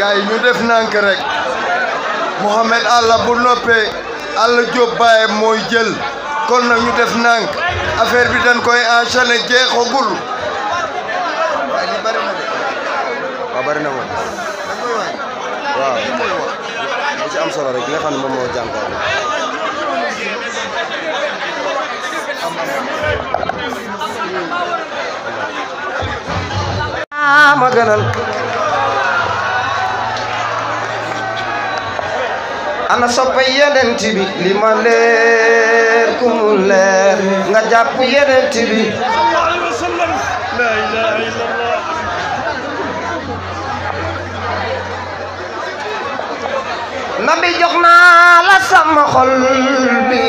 gars yi ñu def nànk rek Mohamed Alla bu noppee Alla Diop Baye mooy jël kon nag ñu def nànk affaire bi dañ koy enchaîner jeexagul waaye li bari na de waaw bari na moom waaw li ci am solo rek li nga xam ne moom moo jànkuwal ma gënal ana soppe yenent bi li ma leer ku mu leer nga jàpp yenent bi nabi jox naa la sama xol bi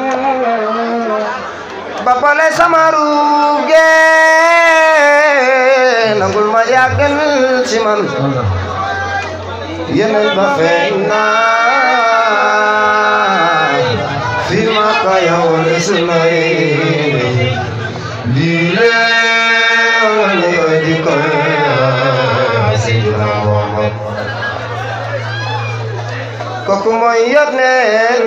ba pare sama ruuge nangul ma yàggal ci man yeneen ba feeñ naa fi ma ka yow sunay lii lee di ko Seydina Muhammad kooku mooy yónneen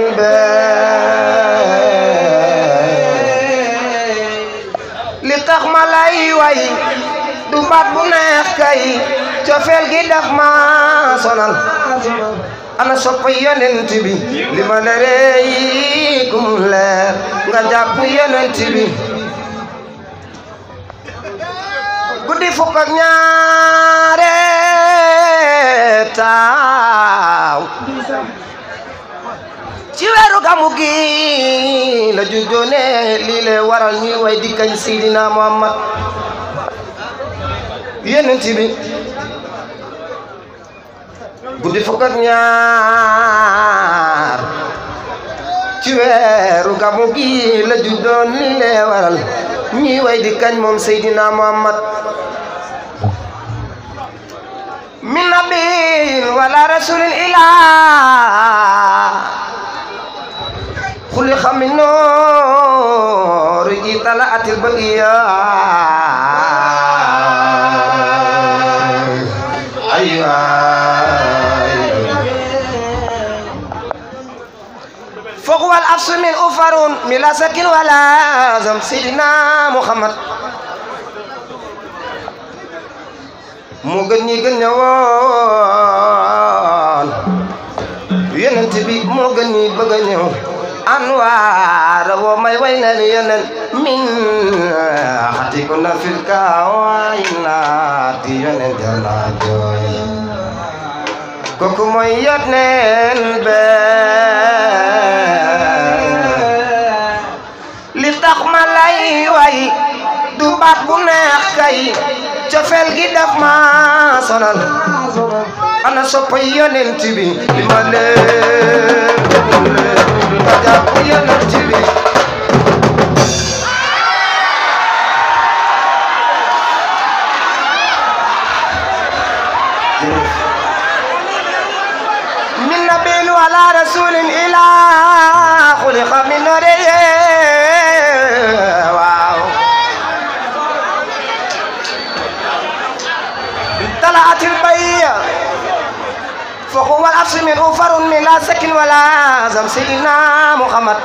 bee li tax ma lay way du baat bu neex kay cofeel gi daf ma sonal ana sopp yonent bi li ma leeree yi kum leer nga jàpp yonent bi guddi fukk ak ñaare taaw ci weeru gamu gi la juddoone lii le waral ñuy way di kañ Seydina Muhammad yenent bi guddi fukk ak ñaar ci weeru gamu gi la juddoon lii le waral ñuy way di kañ moom Seydina Muhammad min nabiyin wala rasulin ilaa خلق من نور طلعت البقية أيوة فهو الأفس من أفر من سكن ولا زم سيدنا محمد mu gën ñi gën ñëwoon yonent bi moo gën ñi bëgg a ñëw anwaar wo may way na ni yenen min xati ko na fil kawaay naati yonen jala jooy kooku mooy yoneen be li tax ma lay way du baat bu neex kay cofeel gi daf ma sonal ana soppa yonent bi li ma leen nga jàpp yonent bi min nabiin wala rasulin ila xuliqa min nore waaw طلعت البيئة فهو الأفس من أفر من لا سكن ولا زم سيدنا محمد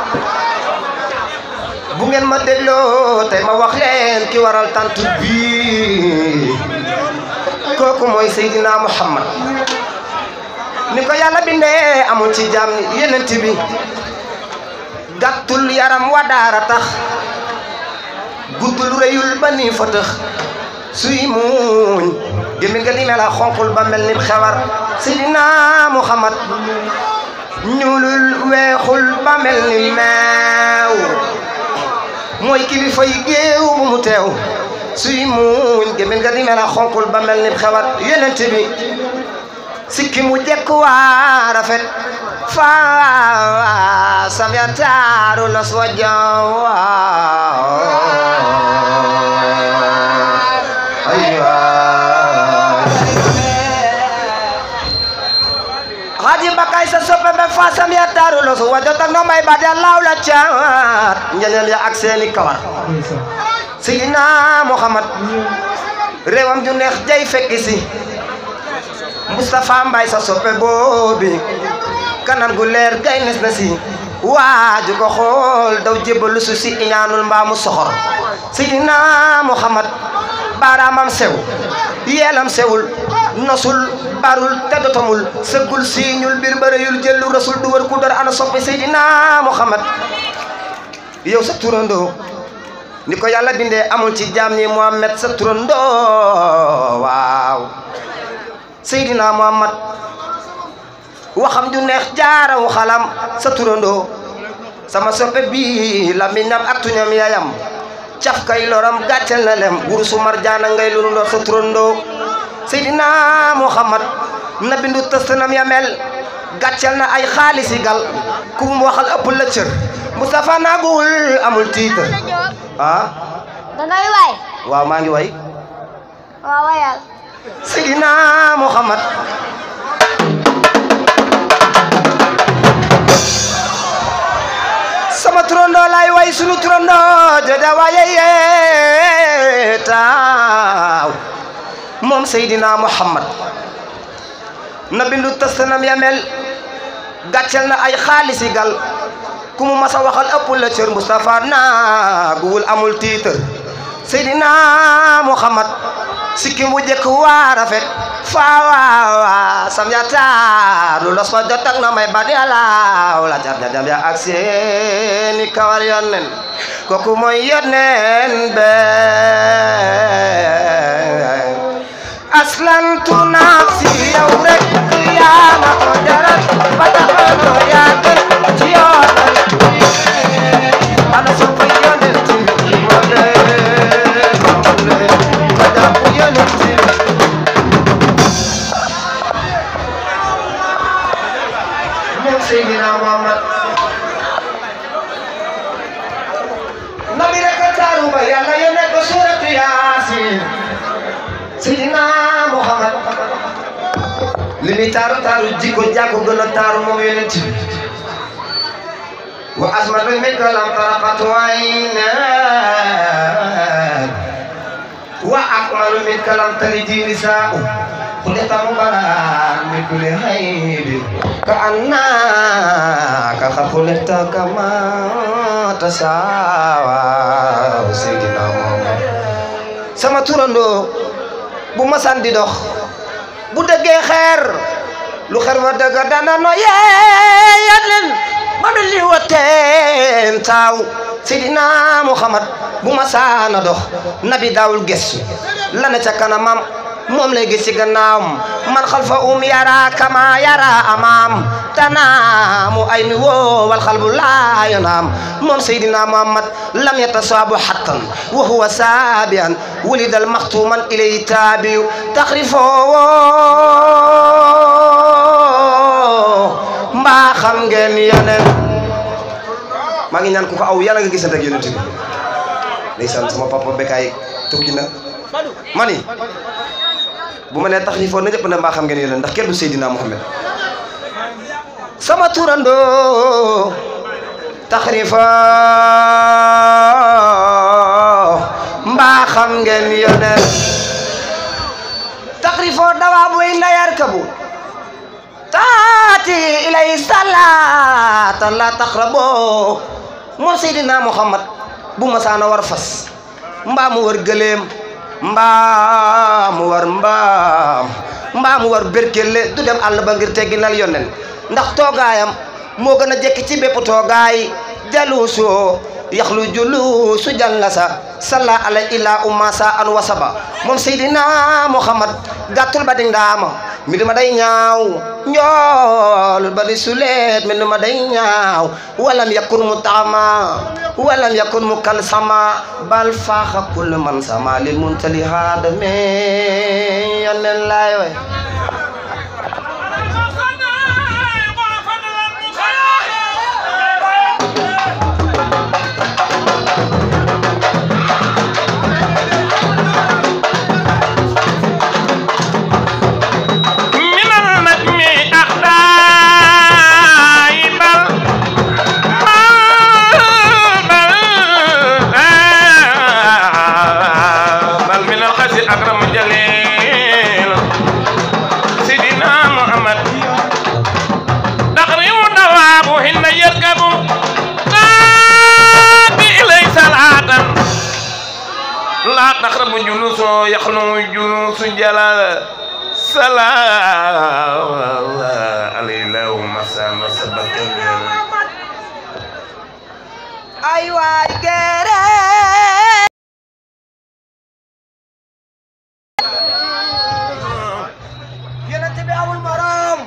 bu ngeen ma dégloo tey ma wax leen ki waral tant bi kooku mooy Seydina Muhammad ni ko yàlla bindee amul ci jaam ni yenent bi gàttul yaram wa daara tax guddul rëyul ba nii fa tëx suy muuñ gémmiñ nga di mel a xonqul ba mel ni xewar Seydina Muhammad ñuulul weexul ba mel ni meew mooy kilifa yi géew bu mu teew suy muuñ gémmiñ nga di mel a xonqul ba mel ni xewar yenent bi sikki mu jekk waa rafet faa sam ya taaru nos wa jawa haji bakay sa soppe be fa sam ya taaru nos wa jota no may ba da law la caat ngeneel ya ak seeni kawar Seydina Muhammad réewam ju neex jay fekki si Moustapha Mbaye sa soppe boobi kanam gu leer gay nes na si waaju ko xool daw jébbalu su si iñaanul mbaamu soxor Seydina Muhammad baaraamam sew yeelam sewul nosul barul teddotamul sëggul siiñul biir bërëyul jëllu rasul du wër ku dor ana soppi Seydina Muhammad yow sa turandoo ni ko yàlla bindee amul ci jaam ñi Muhammad sa turandoo waaw Seydina Muhammad waxam ju neex jaarawu xalam sa turandoo sama soppe bi lamiñam ak tuñam yayam caf kay loram gàccel na lem wurusu marjaana ngay lulu ndoor sa turandoo Seydina Muhammad na bindu tëstanam ya mel gàccel na ay xaalisi gal ku mu waxal ëpp la cër Moustapha naagul amul titre ah dangay waay waaw maa ngi way waaw wayal Seydina Muhammad sama turandoo lay way sunu turandoo jooja waaye yee taaw moom Seydina Muhammad na bindu tastanam ya mel gàccel na ay xaalisi gal ku mu masa waxal ëpp la cër Moustapha naaguwul amul titre Seydina Muhammad sikki mu jëkk waa rafet faawa sam ya taaru los fa jot ak na may ba di alaaw la jar jam ya ak seeni kawar yonnen kooku mooy yonnen be aslantu nafsi yow rek yaa ma ko jaral ba taxano yaa gën ci yoonal ana soppa yonnen ci mole mole ba jàpp yonnen ci moom Seydina Muhammad nabi rek a taaru ba yàlla yónnee ko suuratu Yaasin Seydina Muhammad li muy taaru taaru jikko jàkko gën a taaru moom yonent bi wa asmatu minka lam taraqat wayna wa akmalu minka lam talidi nisaa'u خلقت مبارك من كل عيب كأنك قد خلقت كما تشاء سيدنا محمد sama turandoo bu masan di dox bu dëggee xeer lu xeer wa dëgg dana no yeeyat leen ba mel ni wateen taaw Seydina Muhammad bu masaana dox nabi daawul gestu la na ca kanamam moom lay gis ci gannaawam man xalfa um yara kama yara amaam tanaamu ay ni woo wal xalbu laa yanaam moom Seydina Muhammad lam yatasaabu xattan wa huwa saabian wulida almaxtuman ilay taabiyu taxrifo mbaa xam ngeen yeneen maa ngi ñaan ku ko aw yàlla nga gisante ak yonent bi ndeysaan sama papa Bekaay tukki na mani bu ma nee tax ñi foog na ñëpp ne mbaa xam ngeen yéen ndax kenn du Seydina Muhammad sama turandoo taxrifa mbaa xam ngeen yoneen taxrifo dawa buy ndayar kabu taati ilay salatan la taxrabo moom Seydina Muhammad bu ma saana war fas mbaa mu war gëleem mbaam mu war mbaam mbaam mu war berkelle du dem àll ba ngir tegginal yonen ndax toogaayam moo gën a jekki ci bépp toogaay jaluusoo yaxlu julu su jàllasa salla ala illa ummasa an wasaba moom seydina muhammad gàttul ba di ndaama mi duma day ñaaw njool ba di suleet mi duma day ñaaw walam yakun mu taama walam yakun mu kalsama bal faaxa kull man sama lil muntali haadame yonen laay way من النجم أحداي بل بل بل بل من الخس أكرم جليل جلوس يخلو جلوس جلال سلام عليه له مساء مسبك ay waay gere yonent bi amul morom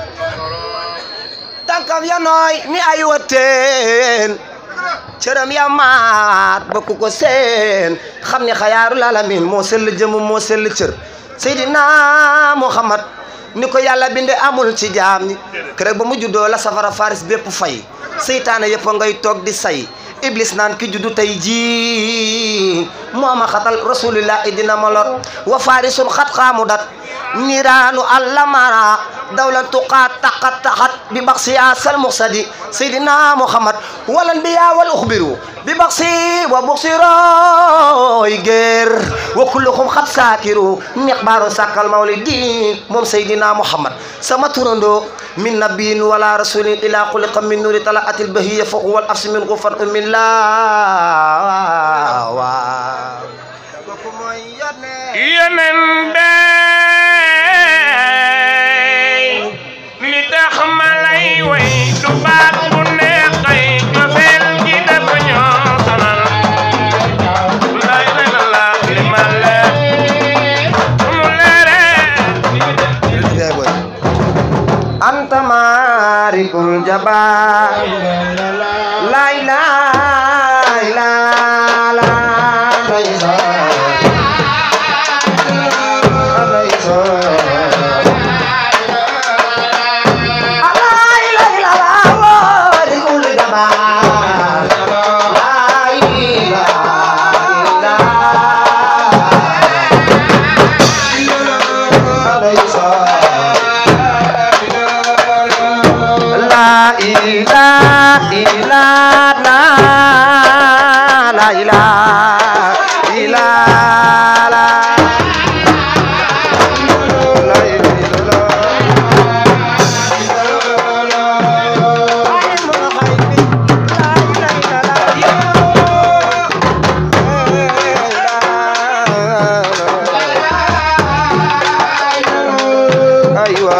tànkam ya nooy ni ay wateen cëram ya maat ba ku ko seen xam ni xayaarul alamin moo sell jëm moo sell cër Seydina Muhammad ni ko yàlla binde amul ci jaam ñi keroog ba mu juddoo la safara faris bépp fay seytaane yëpp ngay toog di say iblis naan ki juddu tey jii mooma xatal rasulillah dina ma lot wa farisun xat xaamu dat niiraanu allamara dawla tuqaa taqat taxat bi baxsi asal muxsadi seydina muhammad wal anbiya wal uxbiru bi baxsi wa buxsiroy géer wa kulluhum xat saakiru miqbaaru sàkkal mawlidi moom seydina muhammad sama turando min nabiyin wala rasulin ila xuliqa min nuri talaatil bahiya fa huwa al afsi min gufar min la waaw kooku mooy yónnee yeneen bay li tax ma lay way du baat bu neexay cofeel gi dafa ñoo sonal lay lay la la li ma leer mu leere anta maarikul jabaar laa ilaaha illallaah laa ilaaha illallaah maarikul jabaar laa ilaaha illallaah La ilaha illallah La ilaha illallah La ilaha Aywa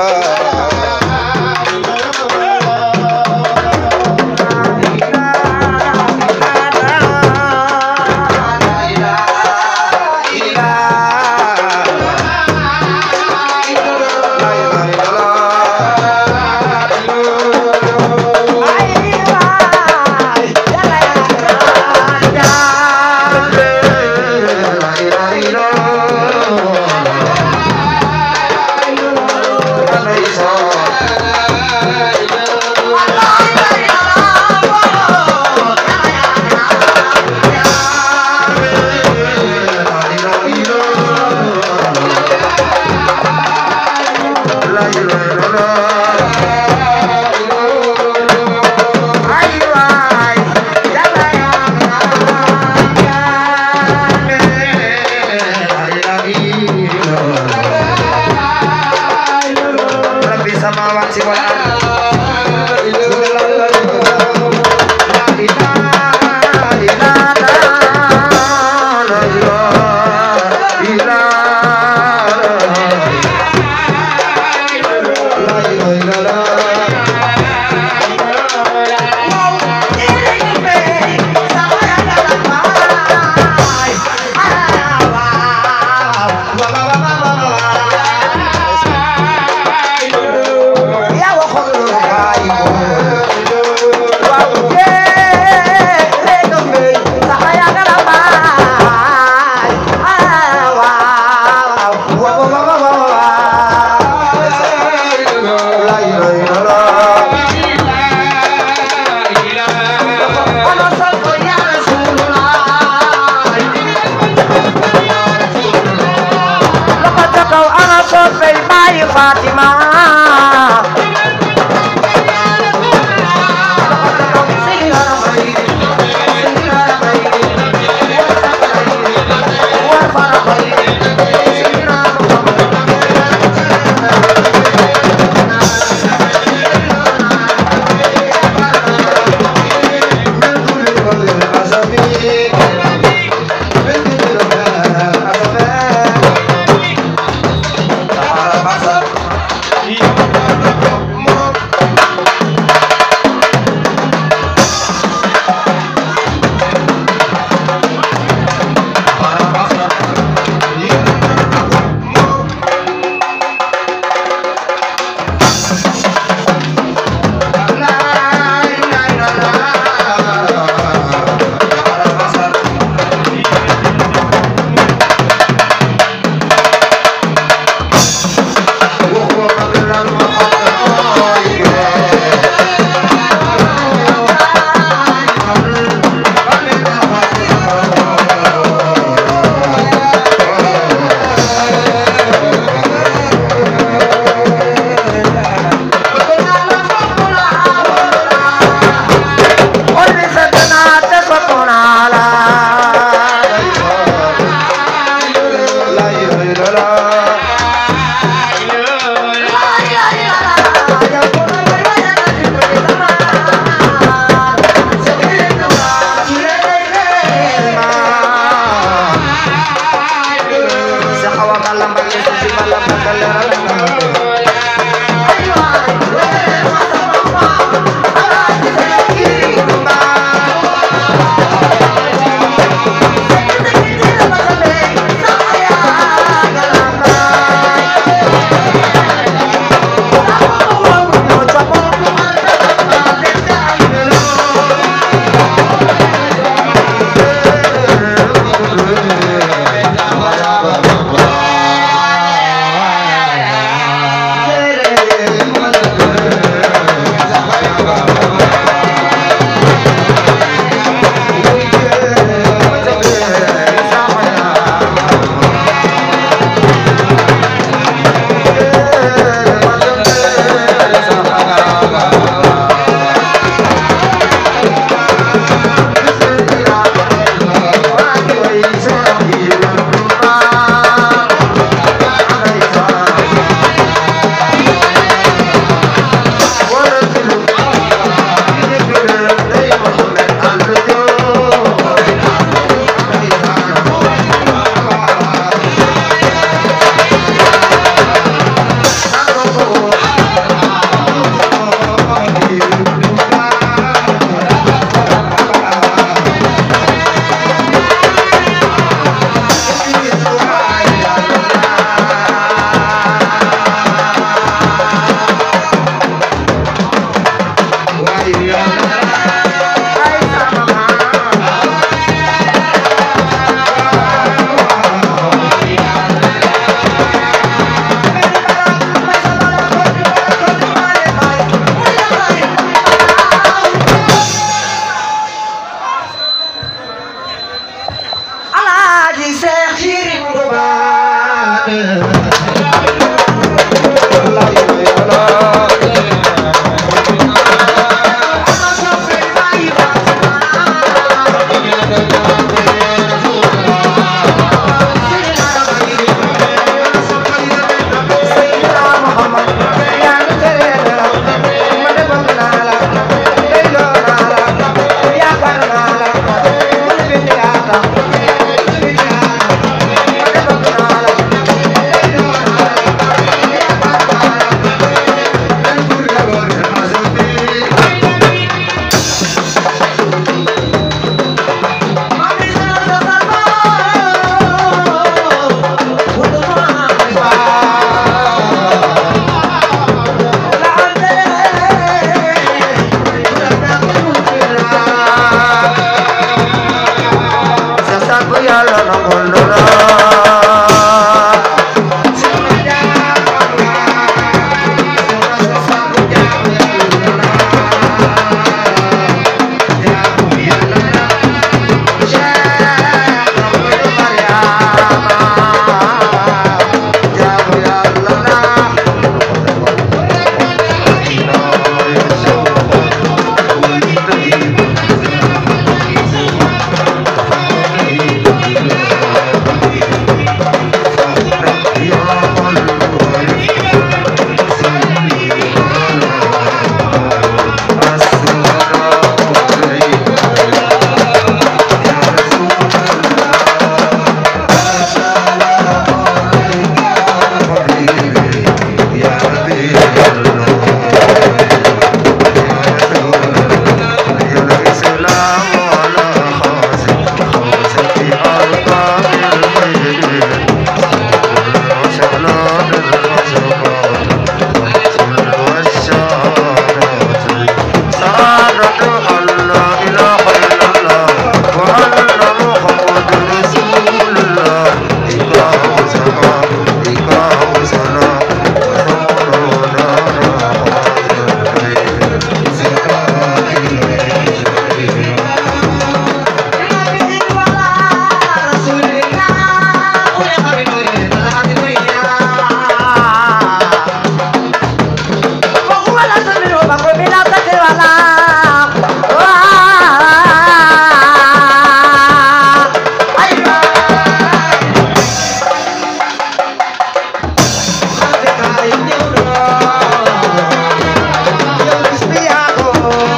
رب السماوات والأرض Ya waxoon lu bàyyi ko waaw yee réew mi sax yaa nga la baay ah waaw waaw waaw waaw la ilaha illallah ana sallu ya rasulullah loxo ca kaw ana soppey bàyyi Fatima Bako bila kati wala Wah Ay Hati kay ñëw na Yow bis bi yaa ko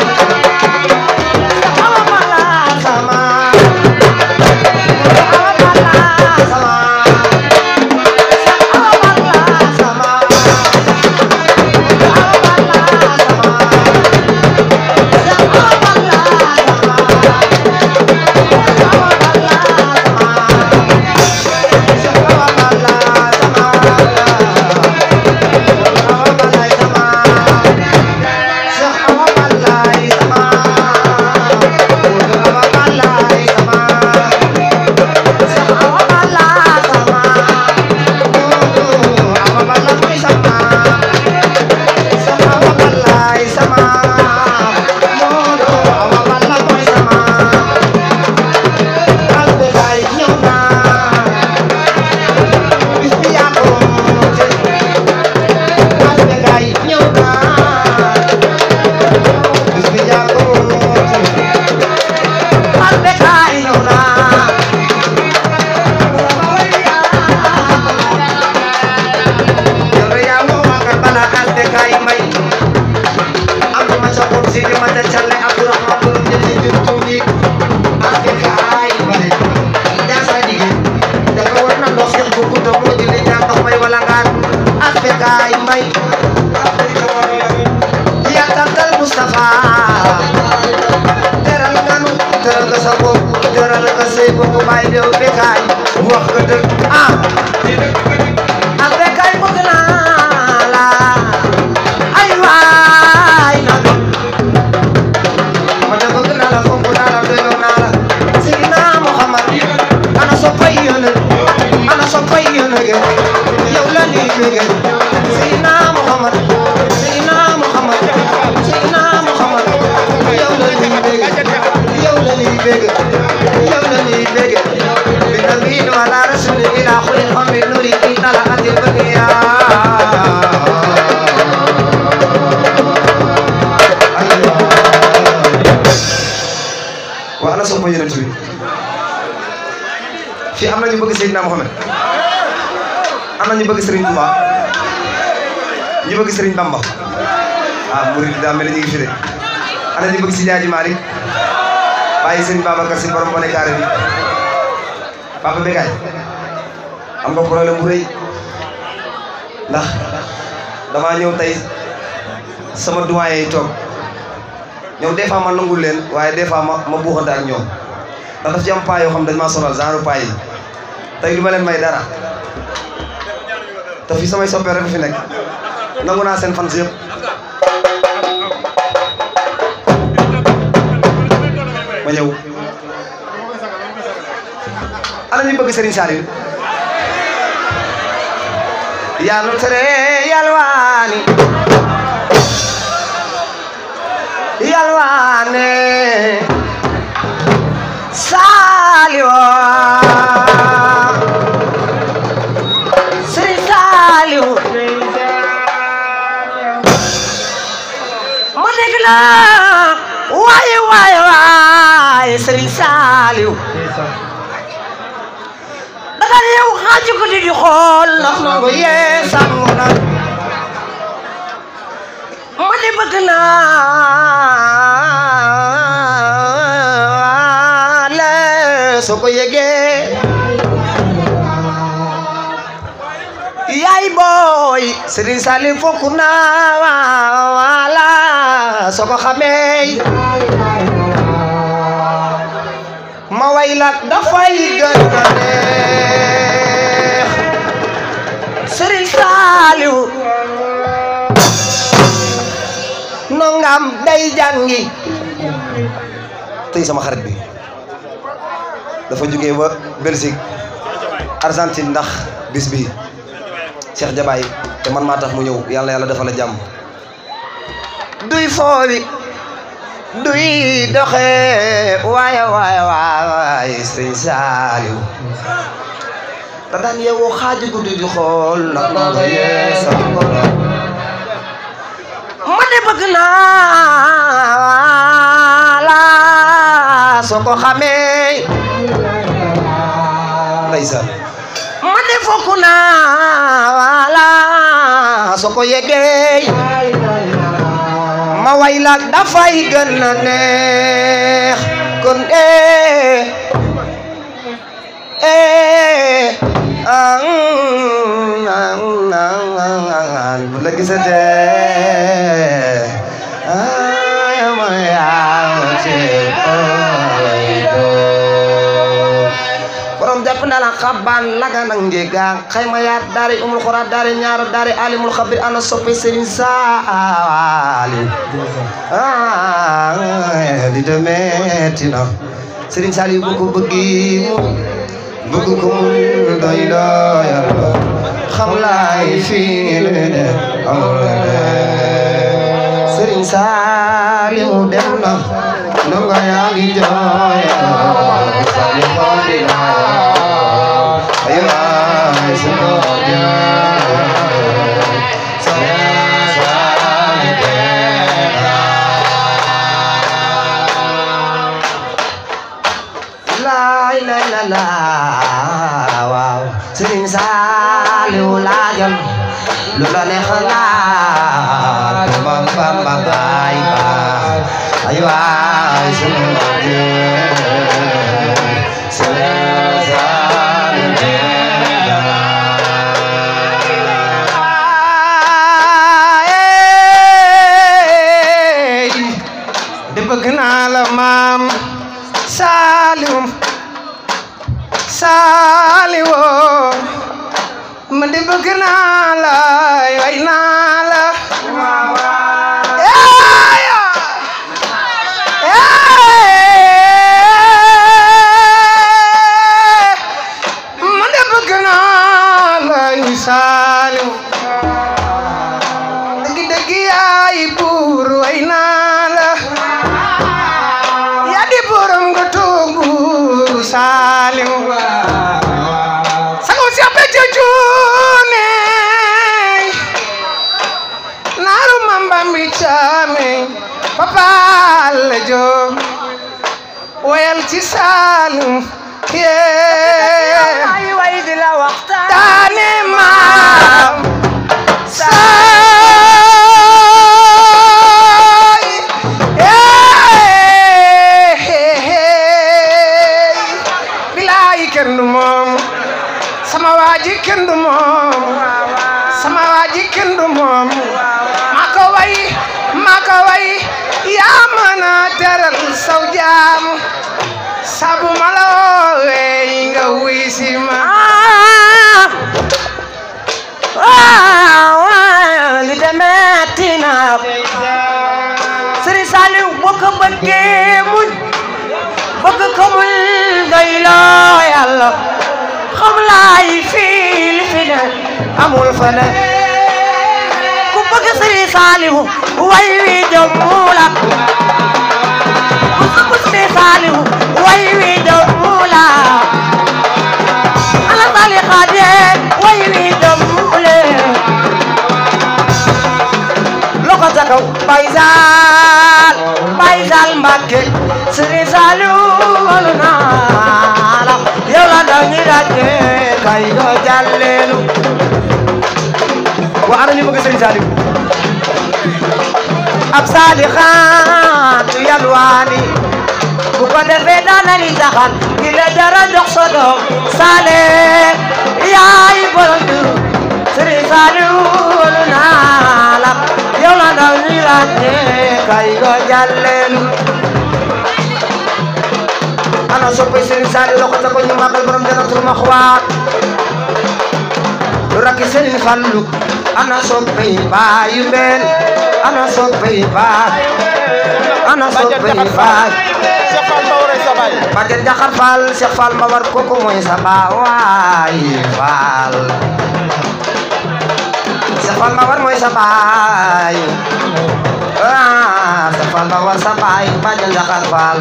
Sama mala sama Sama mala sama Sama mala sama wax nga dëgg ah ak bekay bëgg naa la ay waay na ma de bëgg naa la fonk naa la doyloo naa la Seydina Muhammad ana soppay yónne ana soppay yónne ge yow la ñuy bëgge Seydina Muhammad Seydina Muhammad Seydina Muhammad yow la ñuy bëgge yow la ñuy bëgge yow la ñuy bëgge bi nabiin wala rasul ila xulil xamri nuri ki talaatil bëggiya waa ana soppa yonent bi fii am na ñu bëgg Seydina Mohamed am na ñu bëgg Serigne Touba ñu bëgg Serigne Bamba ah murid daa mel ni ñu ngi fi de ana ñu bëgg si Jaaji Malick bàyyi Serigne Babacar si borom bone carré bi Papa Bekay am nga problème bu rëy ndax damaa ñëw tey sama doyen yi toog ñoom des fois ma nangul leen waaye des fois ma ma buuxante ak ñoom ndax daf ci am paa yoo xam dañ maa sonal genre paa yi tey du ma leen may dara te fi samay soppee rek fi nekk nangu naa seen fans yëpp ma ñëw ana ñu bëgg Serigne Saliou yaa nu tere yalwaani yalwaane Saliou Serigne Saliou ma dégg la waaye waaye waaye Serigne Saliou daga yow xaaju ko di di xool ndax nangu yee sàngu na ma di bëgg naa la soo ko yëgee yaay booy Serigne Salim fokk naa wala soo ko xamee ma way la dafay gën a neex Serigne Saliou nongam day jàngi tey sama xarit bi dafa jógee ba Belgique Argentine ndax bis bi Cheikh Jabaay te man maa tax mu ñëw yàlla yàlla dafa la jàmm duy foowi duy doxe waaye waaye waaye Serigne Saliou da daan yeewu xaaju guddi di xool ndax nga yeesa ma de bëgg naa la soo ko xamee ndeysaan ma de fokk naa la soo ko yegee ma way la dafay gën a neex kon eh eh ah bu la gisatee ah ma yaa ci borom jàpp na la xabaan laga nag njéega xayma yaat daari umul xuraat daari ñaaro daari alimul xabir ana soppe sëriñ saali ah di de metti na sëriñ saali bu ko bëggi mu bëgg ko mu doy doyal xam laay fii lu de amul de sëriñ saali mu dem na ndongo yaa ngi jooy saali xooli na ay waay sunu jaay saali dem laay la la la waaw sëriñ Saaliw laajal lu la neex laaj bam bam bam baay baay ay waay sunu jee sëriñ Saaliw laaj de bëgg naa la maam Saaliw Saaliwo man de bëgg naa la way naa la yaaya man de bëgg naa la yu Saaliw dëgg dëgg yaay buur way naa la yaa di borom nga toog buuru Saaliw sago si abe jojune naaru mambambi caame papa alla jo woyal ci Saaliw yee ay way di la waxtaan daane maam saay bilaay kenn du moom sama waaji kenn du moom sama waaji kenn du moom maa ko way maa ko way yaa mën a teral saw jaam sabu ma la woowee nga wuy si ma li de metti na Sëriñ Saaliw boo ko bëggee muñ bëgg ko muñ doy loo yàlla xam laay fii li fi ne amul fa ne ku bëgg Sëriñ Saaliw way wi jommu la ku bëgg Sëriñ Saaliw way wi jommu la ala sali xaade way wi jommu leen loxo ca kaw Baay Saal Baay Saal Mbàkke Sëriñ Saaliw walu naa la yow la daw ñi daje kay go jàlleelu wa ana ñu bëgg Sëriñ Saaliw ab saalixaatu yalwaani bu ko defee daanani taxan gi la dara jox sa doom saale yaay borom juru Sëriñ Saaliw walu naa la yow la daw ñi daje kay go jàlleelu ana soppay Sëriñ Saaliw loxo ca ko ñu màggal borom Jannatul Maxwa lu rakki Sëriñ Fallu ana soppay baayu mbeen ana soppay baay ana soppay baay Bàjjen Jaxar Fall Cheikh Fall Mbawar kooku mooy sa baawaay Fall Cheikh Fall Mbawar mooy sa baay ah Cheikh Fall Mbawar sa baay Bàjjen Jaxar Fall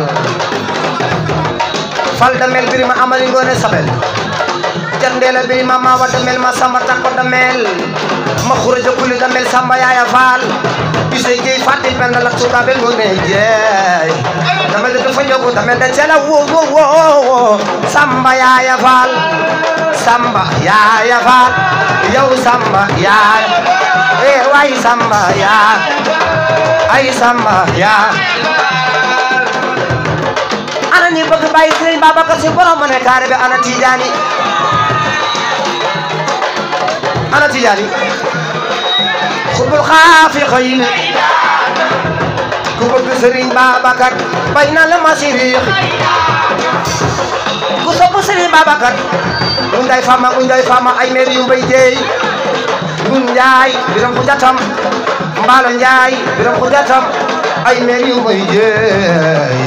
Fall damel birima amali ngoone sabel jandeela birima mawa damel ma samba takko damel ma xuraja kuli damel samba yaaya Fall bise gi fati pen la suka be ngone jeey dama de fa ñoko dama de cela wo wo wo wo samba yaaya faal samba yaaya faal yow samba yaay eh way samba yaa ay samba yaa ana ñi bëgg bàyyi Sëriñ Babacar Si borom ma ne kaare bi ana Tijaani ana Tijaani xubul xaafi xëy na ku bëgg Sëriñ Babacar bay na la ma siriix ku sopp Sëriñ Babacar unday fama unday fama ay meer yu mbay jeey gun njaay biram ku jatam mbaalo njaay biram ku jatam ay meer yu mbay jeey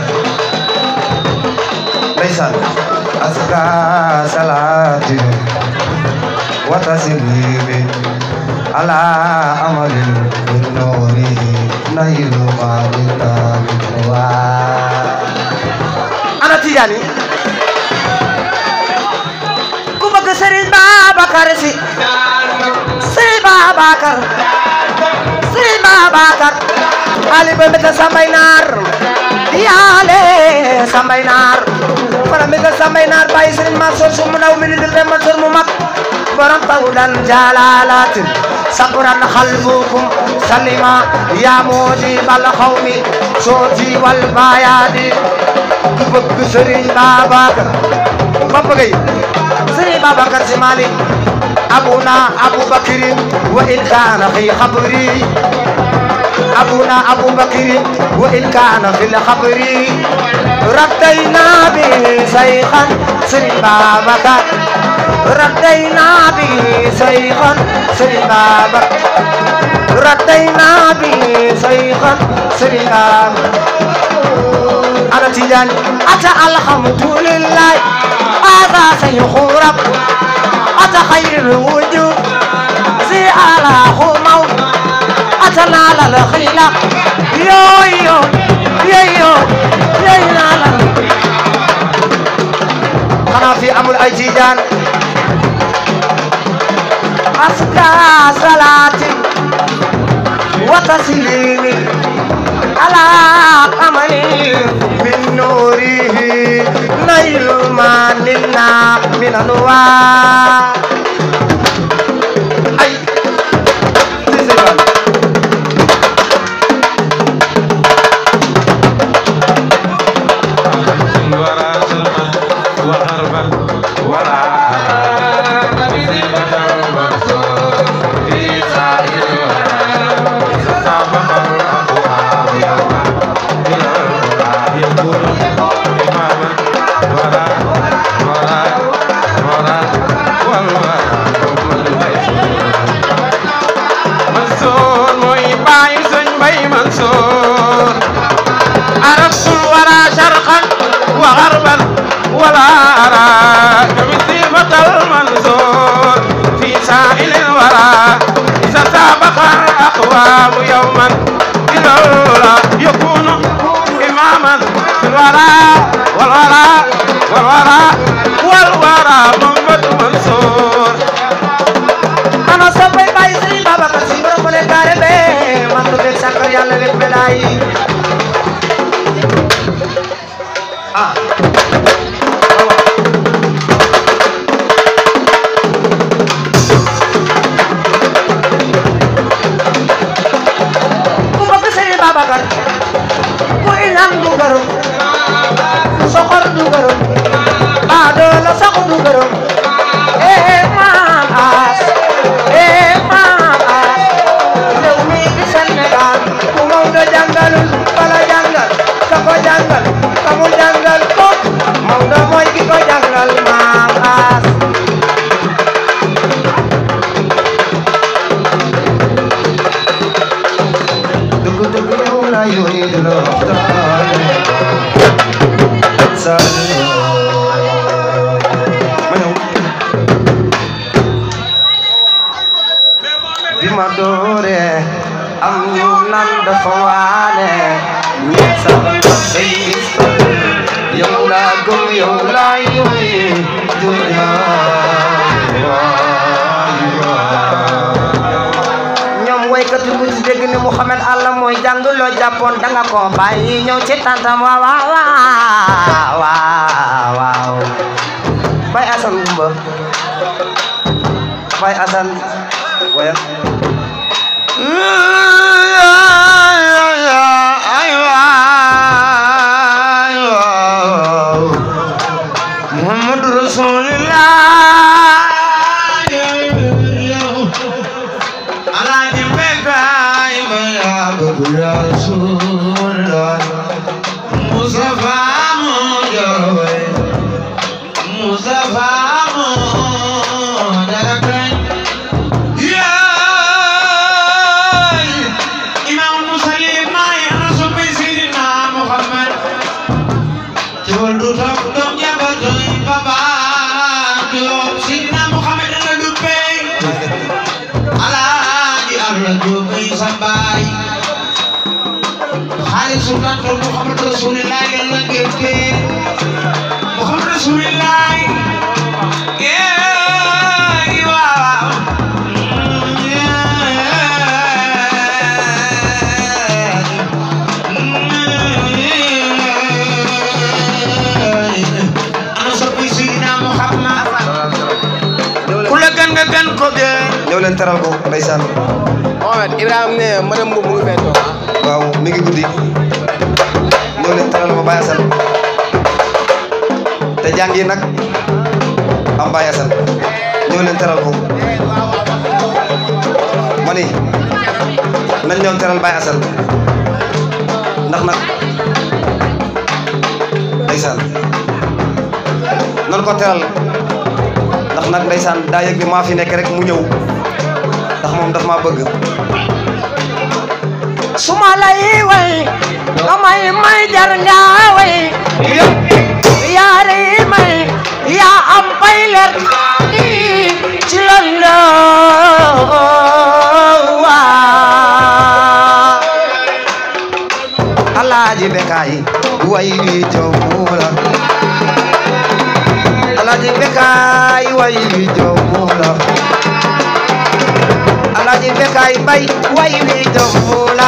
ndeysaan aska salaati wa taslimi ala amalin min noori nayilu malitamin wa ana tijaani ku bëgg Sëriñ Babacar Si Sëriñ Babacar Sëriñ Babacar ali ba mbeta sambay naar yaale sambay naar fara mbeta sambay naar bàyyi Sëriñ Mansour su mu ndaw mi ni dil Mansour mu mag borom tawdan jalalatin sakuran xalbukum salima ya moodi bal xawmi sooti wal bayaadi ku bëgg Sëriñ Babacar Papa Gueye Sëriñ Babacar Si Malik abuna abubakrin wa in kaana fi xabri abuna abubakrin wa in kaana fi lxabri raddayna bi sayxan Sëriñ Babacar raddayna bi sayxan Sëriñ Babacar raddayna bi sayxan Sëriñ Babacar ana Tijaan ata alhamdulillah هذا سيخرب أتى خير الوجود زي على خمو أتنا على الخيلة يو يو يو يو يو لا أنا في أمر أجيجان أسكى صلاتي وتسليمي على أملي من نوره نيل ما لنا من أنوار أي تسيبان Mansour mooy baayu sëñ Mbay Mansour arasul wara sharqan wa gharban wala ara كمثيبة المنصور في سائل الورى إذا سابق الأقوام يوما إلى يكون إماما في الورى والورى والورى والورى محمد منصور ana soppay bàyyi Sëriñ Babacar Si borom mu ne kaare be man du bég sàkkar yàlla wet médaay ah ku bëgg Sëriñ Babacar ku iñaan du gërëm soxor du gërëm baadoola sax du gërëm eh maam as eh maam as réew mi di Sénégal ku Maodo jàngalul bala jàngal ka ko jàngal ka mu jàngal ko Maodo mooy ki ko jàngal maam as dugg dugg yow la yooyu di la waxtaan ma ñëw bi ma doore am ñu nan dafa waane ñi sax say gis yow laa gëm yow laa yoy dunya ñoom waykat yu ci dégg ni Mouhamed Allah mooy jàng loo jàppoon danga ko bàyyi ñëw ci tantam waaw waaw waaw waaw Baye Assane Gumba Baye Assane waya Muhammadu Rasulullah Alaaji Mbekaay ma yaa bëgg Rasulullah Mustafa moo jooy Mustafa moo dara kañ yaay Imam Musalim maay rasul bi Sidina Muhammad Jawal du topp doom jabal doy baba doom Sidina Muhammad la duppee Alaaji Allah duppee sa baay Xaalis Sultan tool Muhammad Rasulillah yàlla gëkkee Muhammad Rasulillah yeey waaw ana soppi Sidina Muhammad ku la gën nga gën ko gën ñëw leen teral ko ndeysaan Mohamed Ibrahima ne madame Mbow mu ngi fee toog ah. waaw mi ngi guddi ñëw leen teral ko Baye Assane te jàngi nag am Baye Assane ñëw leen teral ko ma ni nañ ñëw teral Baye Assane ndax nag ndeysaan nan ko teral ndax nag ndeysaan daa yëg ni maa fi nekk rek mu ñëw ndax moom daf maa bëgg suma lay way nga may may jar nga way yaari may yaa am pay leer ci lalla waa Alaaji Bekaay way wi jomula Alaaji Bekaay way wi jomula Alaaji Bekaay bay way wi jomula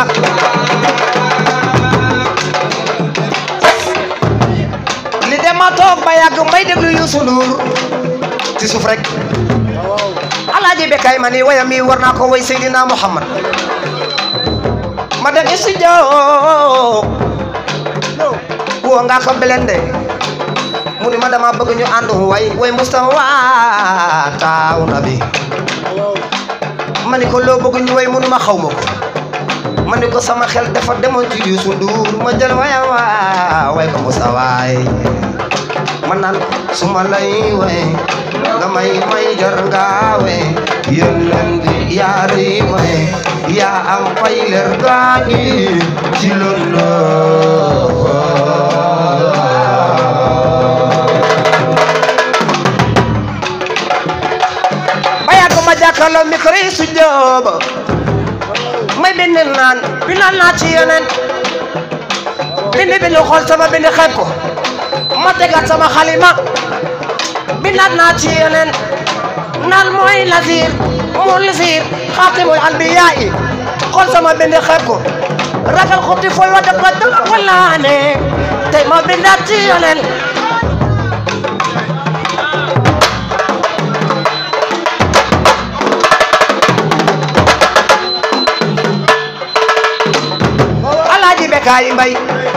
li dem ma toog ba yàgg may déglu Youssou Ndour ci suuf rek Alaaji Bekaay ma ni wayam yi war naa ko way Seydina Muhammad ma dem studio wo nga ko belende mu ni ma dama bëgg ñu ànd way way Mustafa taaw na bi ma ni ko loo bëgg ñu way mu ni ma xaw ma ko ma ni ko sama xel dafa demoon ci Youssou Ndour ma jël waya waa way ko Mustafa yi ma naan su ma lay way nga may may jar ngaawe yéen di yaari may yaa am fay leer gaañi ci loolu ba yàgg ma jàkkaarloo micro yi su jooba may bind naan bindal naa ci yeneen bind bind xool sama bind xeeb ko ma tegaat sama xalima bindaat naa ci yeneen naan mooy nasir mu lisir xaatimul anbiyaa yi xool sama bind xeeb ko ragal xuti fooy wa def ko dama wallaane tey ma bindaat ci yeneen alaaji Bekaay Mbay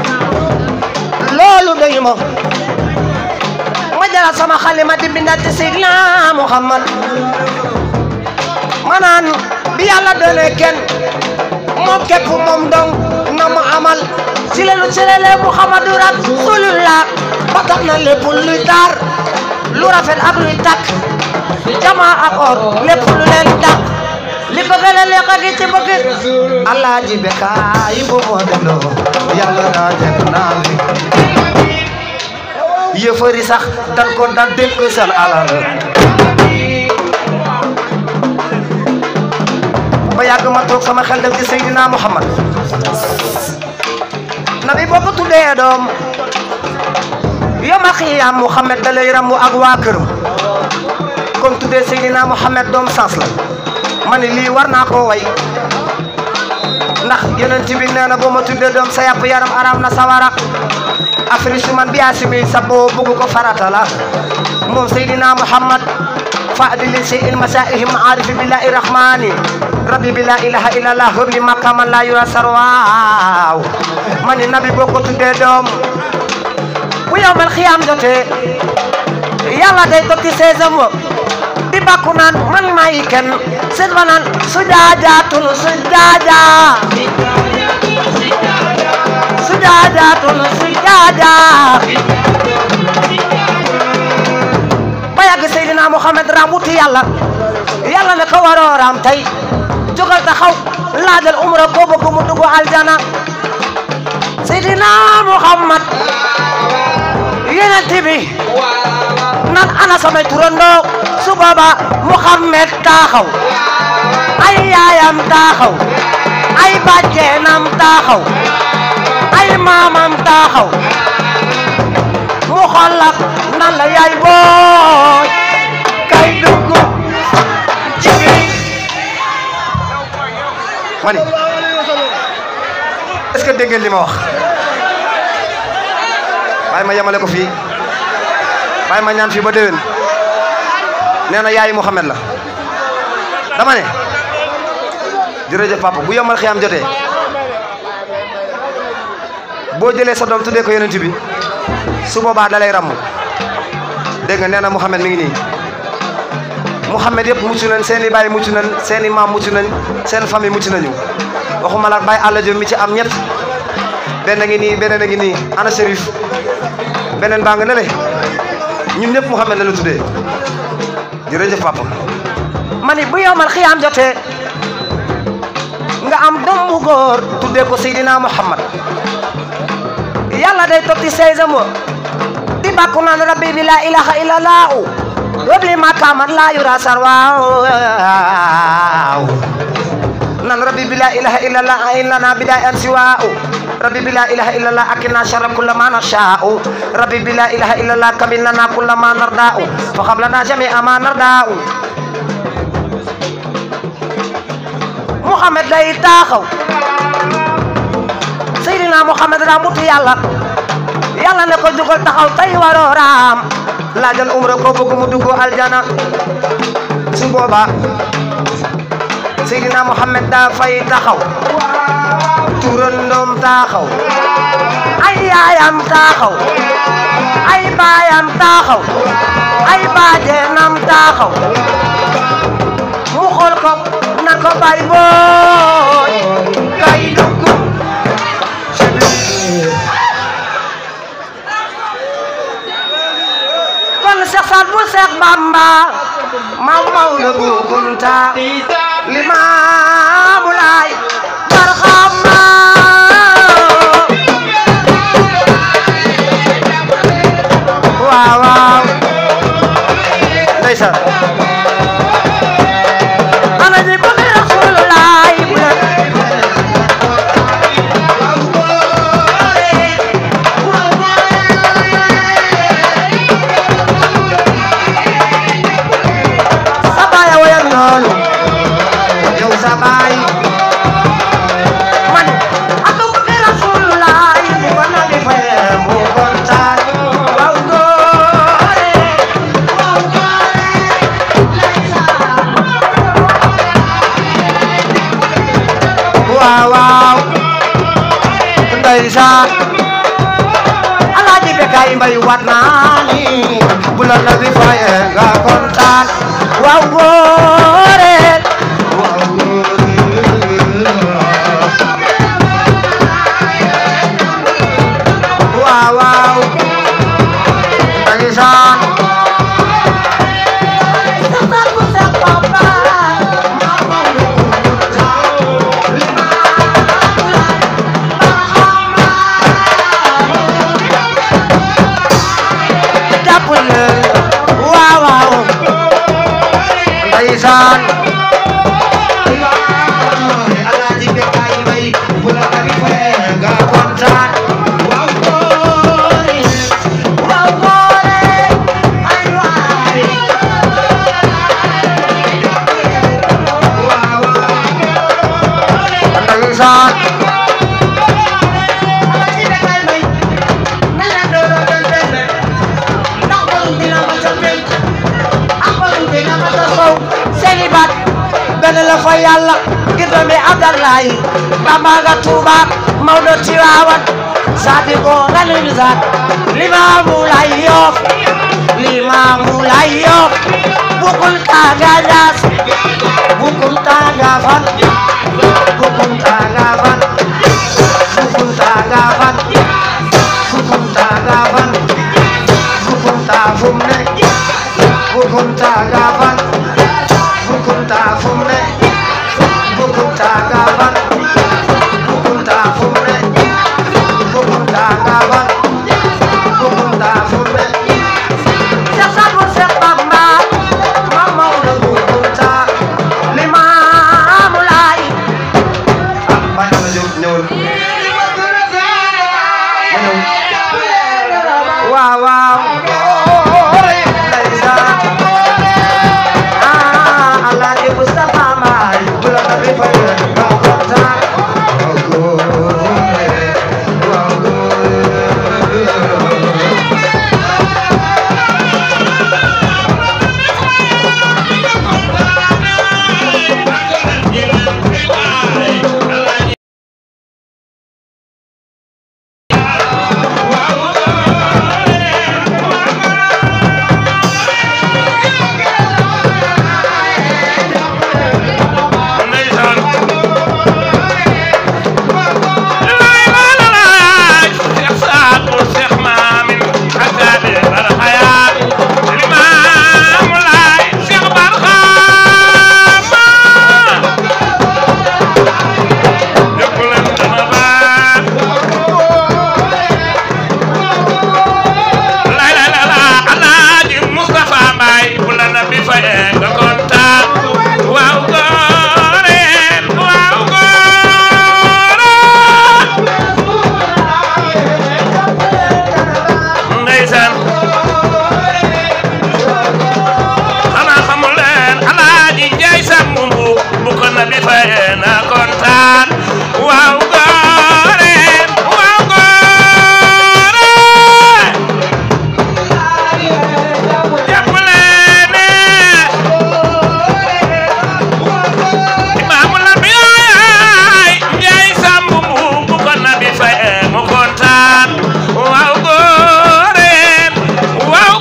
loolu doyu ma ma jëlaat sama xalima di bindaat ci Seydina Muhammad ma naan bi yàlla doonee kenn moom képp moom dong na mu amal ci lelu ci lele Muhammadu Rasulullah ba tax na lépp luy taar lu rafet ak luy takk jama ak or lépp lu leen dàq li bëgg la lekk gi ci bëgg alaaji Bekaay bu moo delloo yàlla naa teg naa li yëfëri sax dan ko dan dénk seen alal ba yàgg ma toog sama xel def ci Seydina Muhammad nabi boobu tuddee doom yoma xiyaam Muhammad da lay ramu ak waa këram kon tuddee Seydina Muhammad doom sens la ma ne lii war naa koo way ndax yonent bi nee na boo ma tuddee doom sa yàpp yaram aram na sawara afri suman bi asimi sa boo bugg ko farata la moom Seydina Muhammad fadili si il masaihim arifi billahi rahmani rabbi bi la ilaha illallah hurli makaman la yura sarwaaw mani nabi boo ko tuddee doom bu yowmal xiyam jotee yàlla day tokki seesam wa di bakku naan man maay kenn seet ba naan sujaajaatun sujaaja sujaajaatun sujaaja ba yàgg Seydina Muhammad raam wuti yàlla yàlla ne ko waroo raam tey jógal taxaw laajal umra koo bëgg mu dugg aljana Seydina Muhammad yeneen bi nan ana samay turandoo su booba Muhammad taxaw ay yaayam taxaw ay bàjjenam taxaw ay maamam taxaw mu xoolak nan la yaay booy kay dugg ci biir ma ni est-ce que dégg ngeen li ma wax bàyyi ma yemale ko fii bàyyi ma ñaan fii ba déwén nee na yaayi Mouhamed la dama ne jërëjëf papa bu yomal xiyaam jotee boo jëlee sa doom tuddee ko yonent bi su boobaa da lay ràmm dégg nga nee na Mouhamed mi ngi nii Mouhamed yëpp mucc nañ seen i baay mucc nañ seen i maam mucc nañ seen famille mucc nañu waxuma la Baye Alla Diop mi ci am ñett benn ngi nii beneen a ngi nii ana Chérif beneen baa nga ne le ñun ñëpp Mouhamed la ñu tuddee jërëjëf papa. ma ni bu yowmal xiyaam jotee nga am doom bu góor tuddee ko Seydina Muhammad yàlla day totti seysam wa di bàkku naan rabbi bi la ilaha illallah wabli makaman la yura sarwaaw nan rabbi bi la ilaha illallah illana biday an siwaaw rabbi bi la ilaha illallah akina sharra kulla ma nashaa'u rabbi bi la ilaha illallah kamil lana kulla ma nardaa'u fa hab lana jami'a ma nardaa'u Muhammad day taxaw Seydina Muhammad daa mutu yàlla yàlla ne ko jugal taxaw tey waroo raam laajal umra ko bëgg mu dugg aljana su boobaa Seydina Muhammad daa fay taxaw turandoom taxaw ay yaayam taxaw ay baayam taxaw ay baajenam taxaw mu xool ko na ko bay booy kay dugg ci biir kon Seex Saad bu Seex Bamba maam Maodo bu Kunta Limaamu Laay barxama waaw waaw ndeysaan ana ñi bëgg Rasulullaay bu leen sa baay a woyoon noonu yow sa baay man ak bëgg Rasulullaay bu ko nabi fayee mu kontaan waaw góore waaw waaw waaw ndeysaan alaaji Bekay Mbay wat naa ni bu la nabi faye nga kontaan waaw góore waaw góore waaw waaw ndeysaan jàpp leen waaw waaw ndeysaan yàlla ngir doomi Abdallahi Bamba nga Tuuba Mawdo Tiwaawan Sadiko nga Nimzaat Limaamu Laay Yoof Limaamu Laay Yoof Bukul taaga Ñaas Bukul taaga Fan Bukul taaga Fan Bukul taaga Fan Bukul taaga Fan Bukul taa fu mu ne Bukul taaga Fan Bukul taa fu mu ne Bukul taaga Fan Bukul taa fu mu ne Bukul taaga Fan Bukul taa fu mu ne Cheikh Sadou Cheikh Bamba Mam Maodo Bukul taa Limaamu Laay ah Baye Alla Diop ñëwal ma ñëw waaw waaw ndeysaan ah Alaaji Mustafa Maay bu la ko defee nga kontaan ndeysaan lay lay lay Seex Saadu Seex Maamin Asaabi Barxayaat Limaamu Laay Seex Barxaama dëkk leen dana baax lay lay lay lay Alaaji Mustafa Mbaay bu la na bi fayee nga kontaan waaw góoreen waaw góoreen ndeysaan xanaa xamul leen Alaaji Njaay Sambu bu ko na bi fayee na kontaan waaw góoreen waaw góoreen jàppale ne imaamu la bi yaay njaay sàmb mu bu ko nabi faye mu kontaan waaw góoreen waaw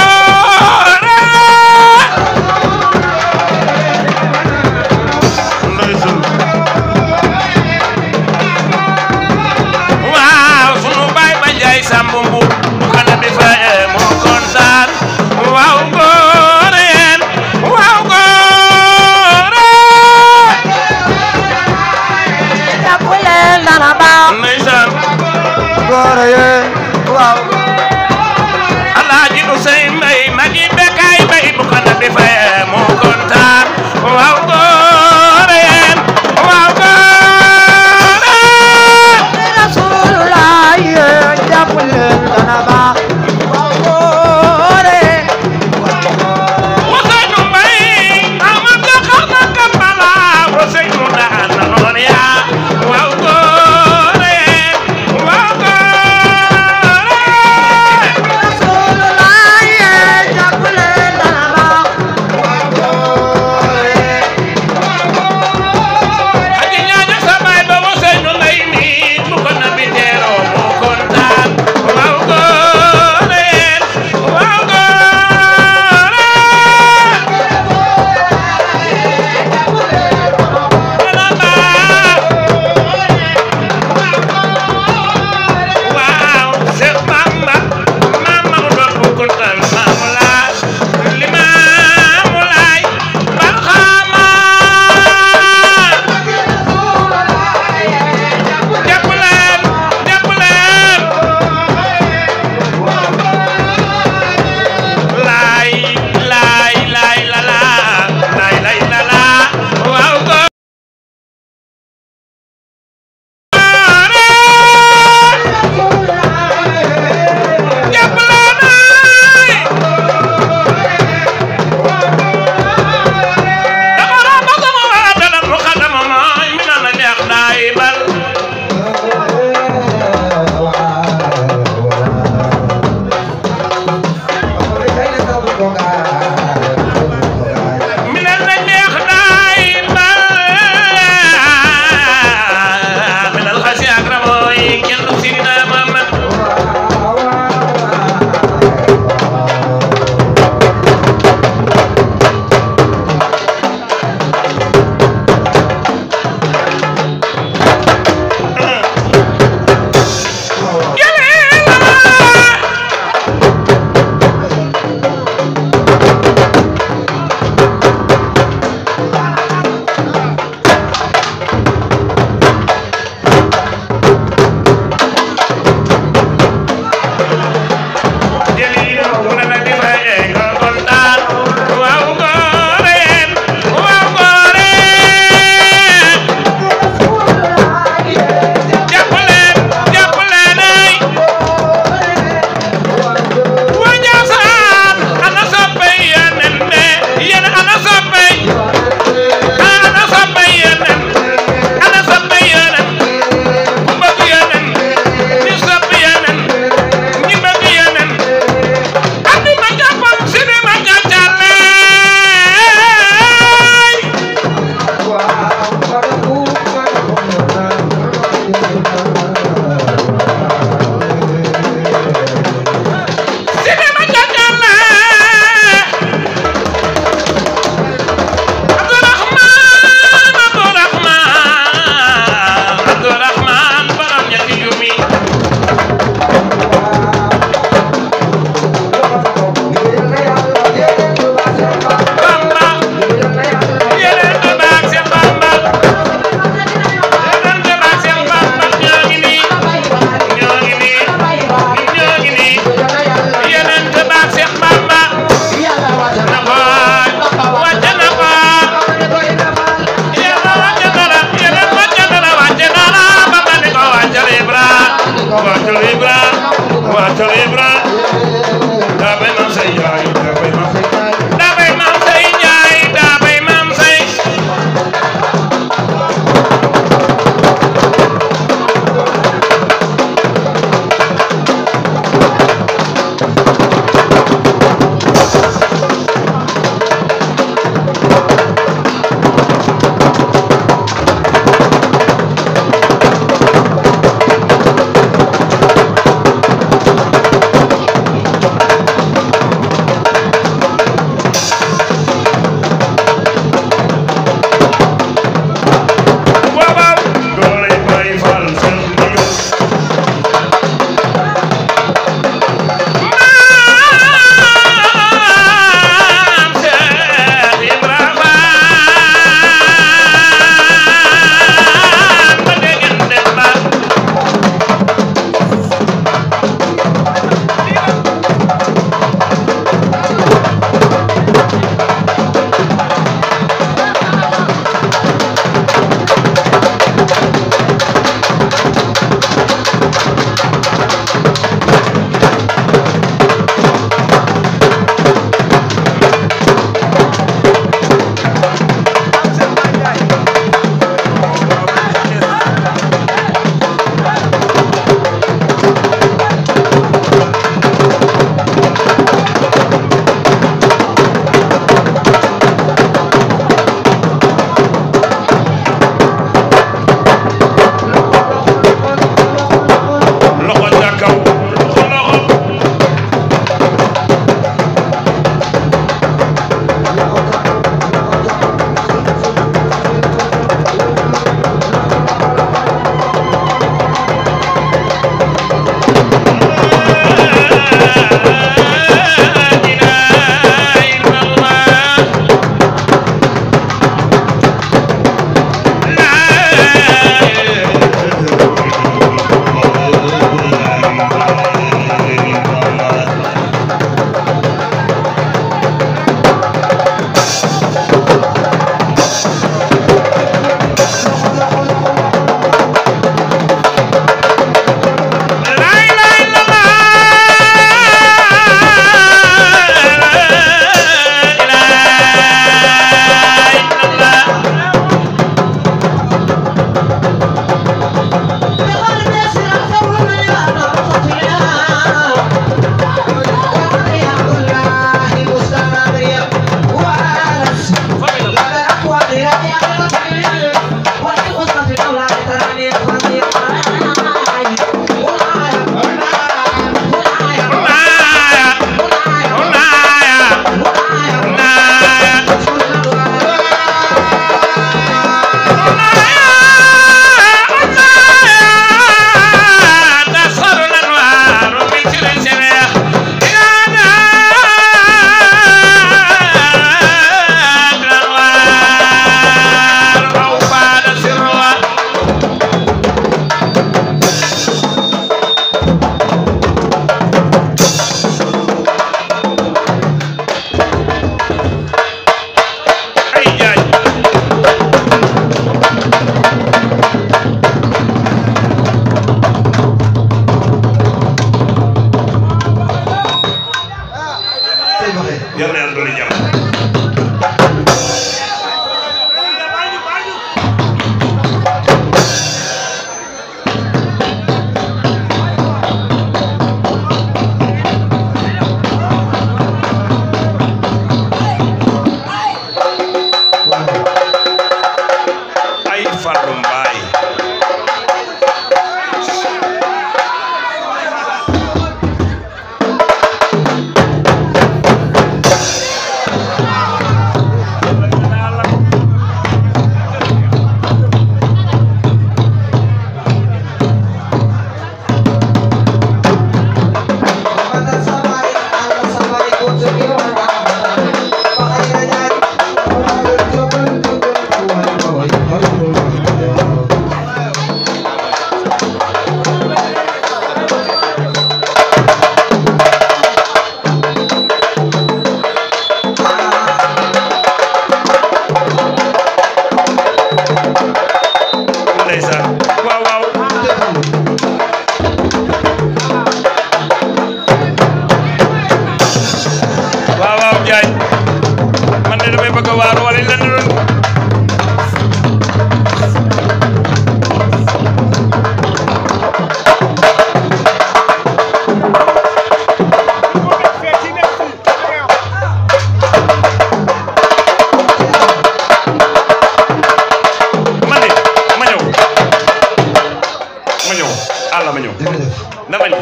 góoreen ndeysaan waaw sunu baay ba njaay sàmb mu bu ko nabi faye mu kontaan waaw góoreen waaw góoreen jàpp leen dana baax ndeysaan góor yee waaw Alaaji Usey Mbay magi bekkaay bay bu ko nabi faye mu kontaan waaw góoreen waaw góoreen Rasulullah yee jàpp leen dana baax góor yee Useynu Mbay amam da xar na kambala Useynu daan na noon yaa waaw góoreen waaw góoreen waatal Ibra waatal Ibra daa bay maam say njaay daa bay maam say daa bay maam say njaay daa bay maam say Thank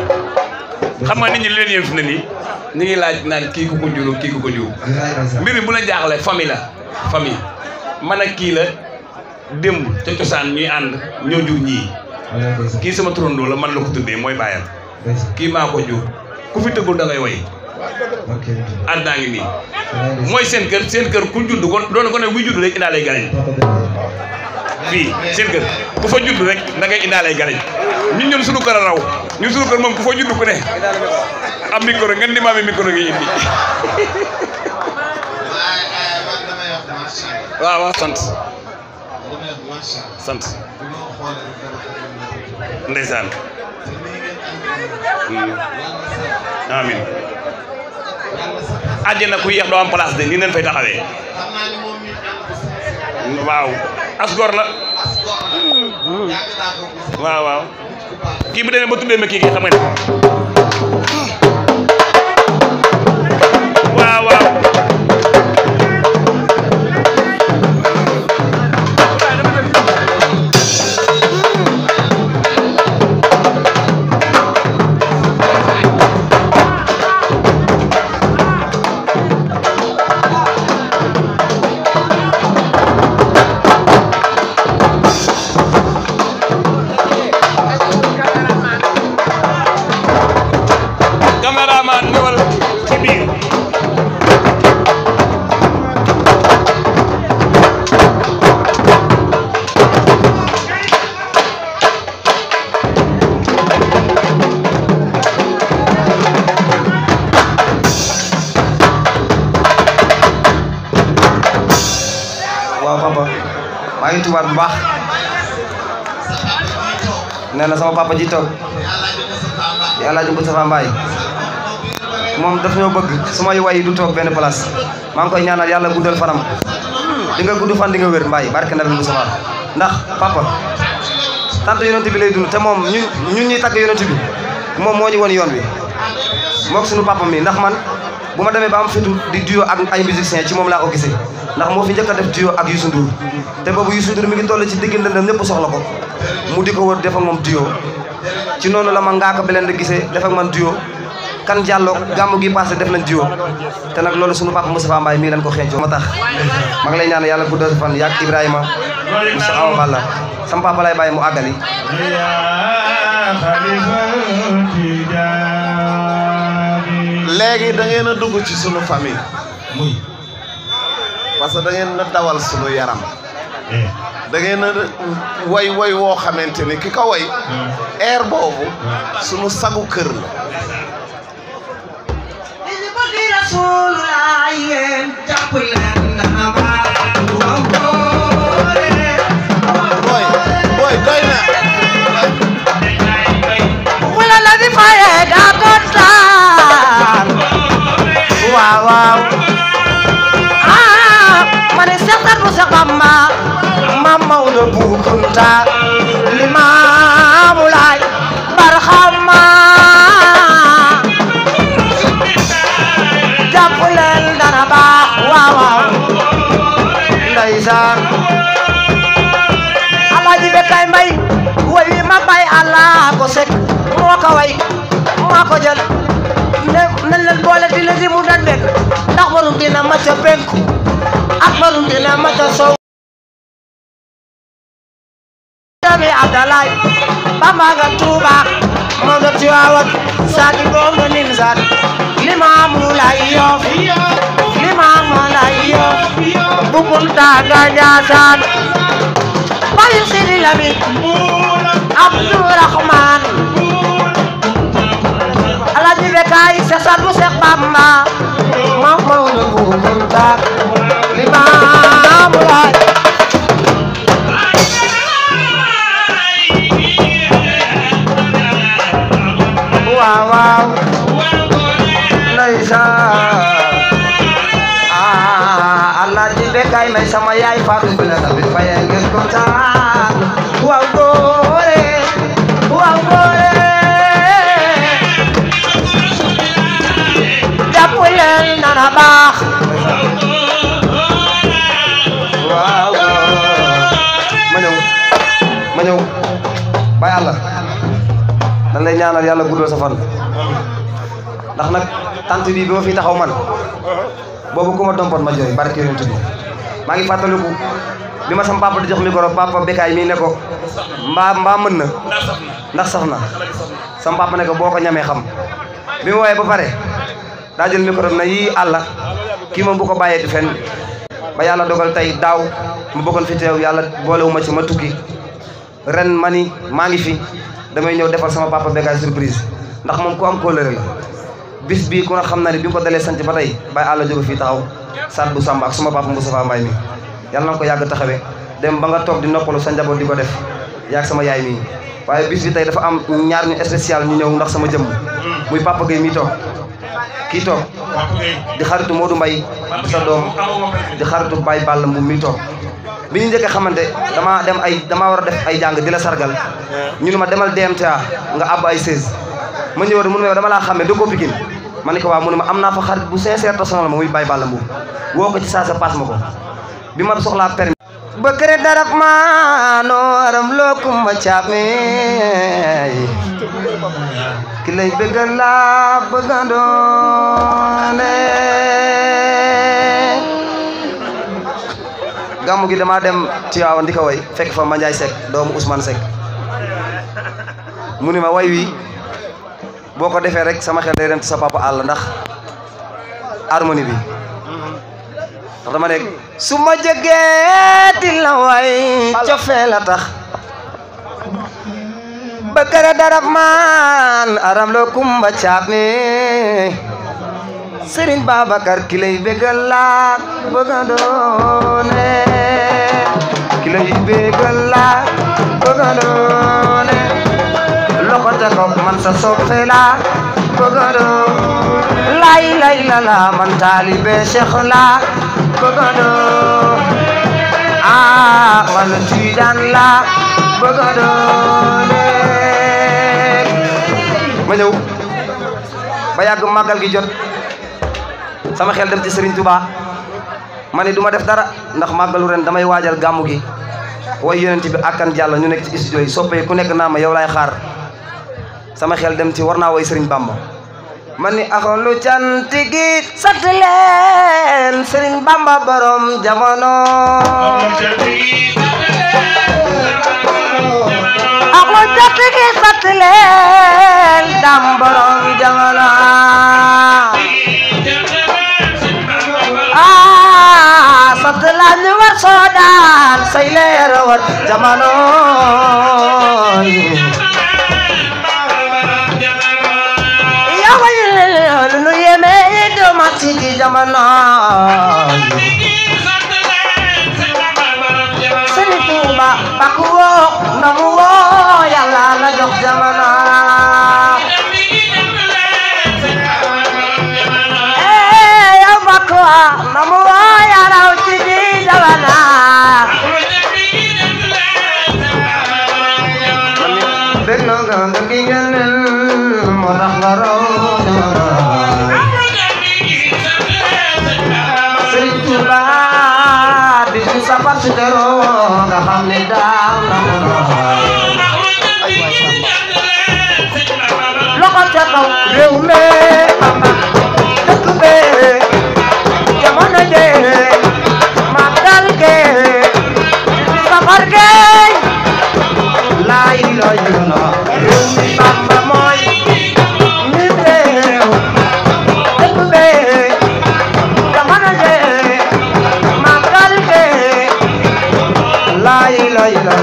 xam nga nit ñi li leen yëf na nii ñu ngi laaj naan kii ku ko jur kii ku ko jur mbir mi bu la jaaxlee famille la famille man ak kii la démb ca cosaan ñuy ànd ñoo jur ñii kii sama turandoo la man la ko tuddee mooy bàyyam kii maa ko jur ku fi tëggul da ngay way àddinaa ngi nii mooy seen kër seen kër ku judd kon doon ko ne buy judd rek indaa lay garañ fii seen kër ku fa judd rek da ngay indaa lay garañ ñun ñun suñu kër a raw ñun suñu kër moom ku fa judd ku ne am micro ngeen di maami micro ngi indi waaw waaw sant sant ndeysaan amin àjjana ku yéex doo am place de nii leen fay taxawee waaw asgor la waaw waaw kii bu demee ba tuddee ma kii kii xam nga ne waaw waaw caméraman ñëwal ci biir waaw papa maa ngi tubaat bu baax nee na sama papa ji toog yàlla ji Moustapha Mbaye moom daf ñoo bëgg su may way du toog benn place maa ngi koy ñaanal yàlla guddal fanam di nga gudd fan di nga wér Mbaye barke Nabi Moustapha ndax papa tant yonent bi lay dund te moom ñun ñun ñuy tagg yonent bi moom moo ñu won yoon bi mook suñu papa mi ndax man bu ma demee ba am fitu di duo ak ay musiciens ci moom laa ko gisee ndax moo fi njëkk a def duo ak Youssou Ndour te boobu Youssou Ndour mi ngi toll ci digg ndëndam ñëpp soxla ko mu di ko wër def ak moom duo ci noonu la ma ngaaka beleen di gisee def ak man duo kan jàlloo gàmmu gi passé def nañ duo te nag loolu sunu papa Moustapha Mbaye mii lañ ko xeeñcoo ma tax ma ngi lay ñaan yàlla guddal sa fan yàgg Ibrahima Moussa Awa Balla sama papa lay bàyyi mu àggali léegi da ngeen a dugg ci sunu famille parce que da ngeen a dawal sunu yaram da ngeen a way way woo xamante ni ki ko way air boobu sunu sagu kër la booy booy doy na wala la di faye daa kontaan waaw waaw ah ma ne Seex Saadu Seex Bamba Maam Maodo Bu Kunta Limaamu Laay Barxama jàpp leen dana baax waaw waaw ndeysaan Alaaji Bekkaay Mbay way wi ma bay Allah ko sek moo ko way moo ko jël ne nañ leen boole di la di mu dan bekk ndax barum dina ma ca penku ak barum dina ma ca sow dami Abdalaay Bamba nga Tuuba moo nga Tiwaawan saaki boom nga Nimsaat Limaamu Laay Yoff Limaamu Laay Yoff bu Kunta nga Njaasaan Bayu Sidi Lamin Abdourahman Alaaji Bekkaay Seex Saadu Seex Bamba Maam Maodo Bu Kunta Limaamu Laay waaw waaw ndeysaan ah Alaaji Bekkaay may sama yaay Faatu Bala tamit faye ngeen kontaan waaw góore waaw góore jàpp leen nana baax waaw ma ñëw ma ñëw bay àlla dañ lay ñaanal ñaanal yàlla guddal sa fan ndax nag tant bi bi ma fi taxaw man boobu ku ma dompoon ma jooy barke yonent bi maa ngi fàttaliku bi ma sama papa di jox micro papa Bekaay mii ne ko mbaa mbaa mën na ndax sax na sama papa ne ko boo ko ñamee xam bi ma woowee ba pare daa jël micro na yii àlla kii moom bu ko bàyyeeti fenn ba yàlla dogal tey daaw ma bëggoon fi teew yàlla boolewuma ci ma tukki ren ma ni maa ngi fi damay ñëw defal sama papa Bekaay surprise ndax moom ku am kóllëre la bis bii ku ne xam na ne bi nga ko dalee sant ba tey bàyyi àlla jóge fii taxaw saat bu samba ak suma papa Moustapha Mbaye mi yàlla na ko yàgg taxawee dem ba nga toog di noppalu sa njaboot di ko def yaag sama yaay mii waaye bis bi tey dafa am ñaar ñu spécial ñu ñëw ndax sama jëmm muy papa Gueye mii toog kii toog di xaritu Modou Mbaye di sa doom di xaritu Baye Balla Mbu mii toog bi ñu njëkkee xamante dama dem ay dama war a def ay jàng di la sargal ñu ne ma demal DMTA nga àbb ay 16 ma ñëw mu ne ma dama laa xàmmee dëkkoo Pikine ma ne ko waaw mu ne ma am naa fa xarit bu sincère te sonal ma muy Baye Balla Mbu woo ko ci saa sa paas ma ko bi ma soxlaa permis bëkkëre darab maano aram loo kumba caame ki lay bëggal laa bëgga doone gàmmu gi damaa dem Tiwaawan di ko way fekk fa Mandiaye Seck doomu Ousmane Seck mu ni ma way wi boo ko defee rek sama xel day dem ci sa papa àll ndax harmonie bi ndax dama nekk su ma jógee di la way cofee la tax bëkkëre darab maan aram loo kumba caame Sëriñ Babacar ki lay bëggal laa bëgga doone ki lay bëggal laa bëgga doone loxo ca kaw man sa soppe laa bëgga doon lay lay la la man taalibe Cheikh laa bëgga doon ah man Tijaan laa bëgga doone ma ñëw ba yàgg màggal gi jot sama xel dem ci Serigne Touba ma ne du ma def dara ndax màggalu ren damay waajal gàmmu gi way yonent bi akkan jàll ñu nekk ci studio yi soppee ku nekk naa ma yow laay xaar sama xel dem ci war naa way Serigne Bamba ma ni axolu cant gi sant leen Serigne Bamba borom jamono axolu cant gi sant leen dam borom jamono ah sant la ñu war soo daan say leer war jamono yaa way lu nu yeme do ma ci di jamono Sëriñ Tuuba bak woo na mu woo yàlla la jox jamono eh yow bak woo na mu woo yàlla ci di jamono dégg na nga nga gi ngeen moo tax nga raw Sëriñ Tuuba bi su safar su teroo nga xam ne daaw na mu loxo ca kaw réew mi Bamba dëkk be jamono je màggal ge safar ge laay looy na réew mi Bamba mooy mi réew dëkk be jamono je màggal ge laay looy la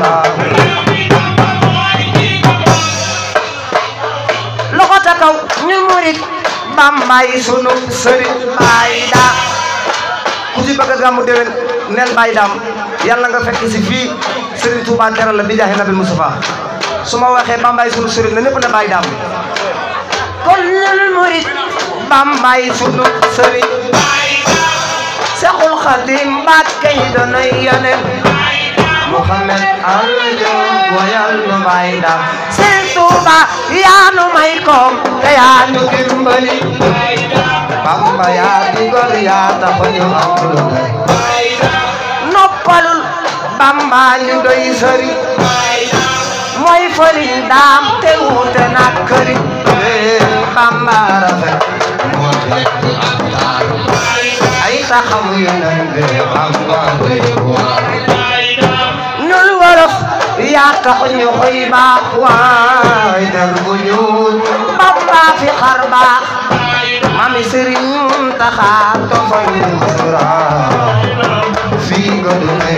loxo ca kaw ñu murit bambay sunu sëriñ baay da ku ci bëgg a gàmmu déwén neel Baye Dame yàlla nga fekk si fii Serigne Touba teral la bi jaaxe Nabil Moustapha su ma waxee Bambaye sunu Serigne na ñëpp ne Baye Dame kon ñun murit bambay sunu sëriñ Seexul Xadim Mbàkke yi doonay yonent Muhammad aljo woyal nu Baay Dam Sëriñ Tuuba yaa nu may koom te yaa nu dimbali Bamba yaa di gor yaa tax ñu am lu ne noppalul Bamba ñu doy sëriñ mooy fëriñ daam te wuute nag këriñ Bamba rafet moo fekk ak taaru ay taxaw yeneen be Bamba doy waar ñun wolof yaa tax ñu koy baax waay der bu ñuul Bamba fi xar baax mami sëriñ Muntaxa tofal ñu sura fii nga du ne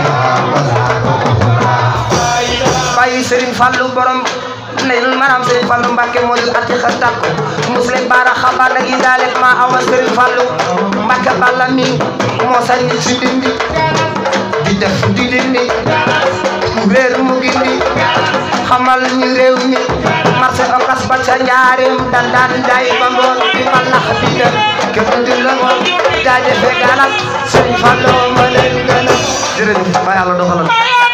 bàyyi sëriñ Fallu borom nayul maram sëriñ Fallu Mbàkke moo ñu atti xa takko muslim baara xabaar nag yi daal ma awa sëriñ Fallu Mbàkke balla mi moo sañ ci dindi di def di dindi réer mu gindi xamal ñu réew mi marché okas ba ca njaareem dandaan jaay ba ngoon di malax di dem kenn du la jaajëfe galas sëriñ Fallu ma leen gën a jërëjëf ba yàlla doxalal